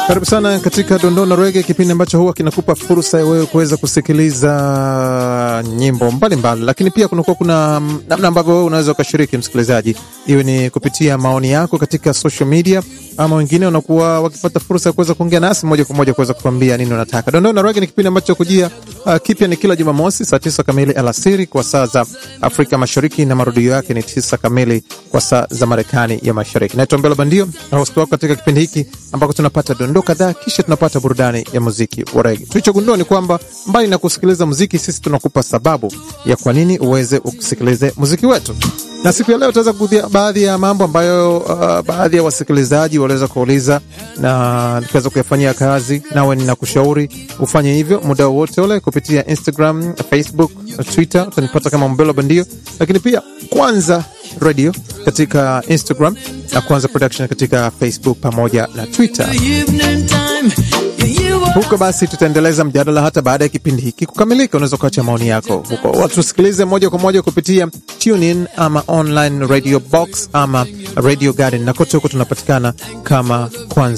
Karibu sana katika Dondoo na Rege, kipindi ambacho huwa kinakupa fursa ya wewe kuweza kusikiliza nyimbo mbalimbali, lakini pia kunakuwa kuna namna ambavyo wewe unaweza ukashiriki, msikilizaji, iwe ni kupitia maoni yako katika social media, ama wengine wanakuwa wakipata fursa ya kuweza kuongea nasi moja kwa moja kuweza kutuambia nini unataka. Dondoo na Rege ni kipindi ambacho kujia uh, kipya ni kila Jumamosi saa tisa kamili alasiri kwa saa za Afrika Mashariki, na marudio yake ni tisa kamili kwa saa za Marekani ya Mashariki. Naitwa Mbelo Bandio na host wako katika kipindi hiki ambako tunapata dondoo kadhaa, kisha tunapata burudani ya muziki wa rege. Tulichogundua ni kwamba mbali na kusikiliza muziki, sisi tunakupa sababu ya kwa nini uweze usikilize muziki wetu na siku ya leo tutaweza kugusia baadhi ya mambo ambayo uh, baadhi ya wasikilizaji waliweza kuuliza na nikaweza kuyafanyia kazi, nawe ninakushauri ufanye hivyo muda wowote ule kupitia Instagram, Facebook, Twitter, utanipata kama Mbelo Bandio, lakini pia Kwanza Radio katika Instagram na Kwanza Production katika Facebook pamoja na Twitter. Huko basi tutaendeleza mjadala hata baada ya kipindi hiki kukamilika. Unaweza kuacha maoni yako huko, watusikilize moja kwa moja kupitia TuneIn ama online radio box ama radio garden, na kote huko tunapatikana kama Kwanza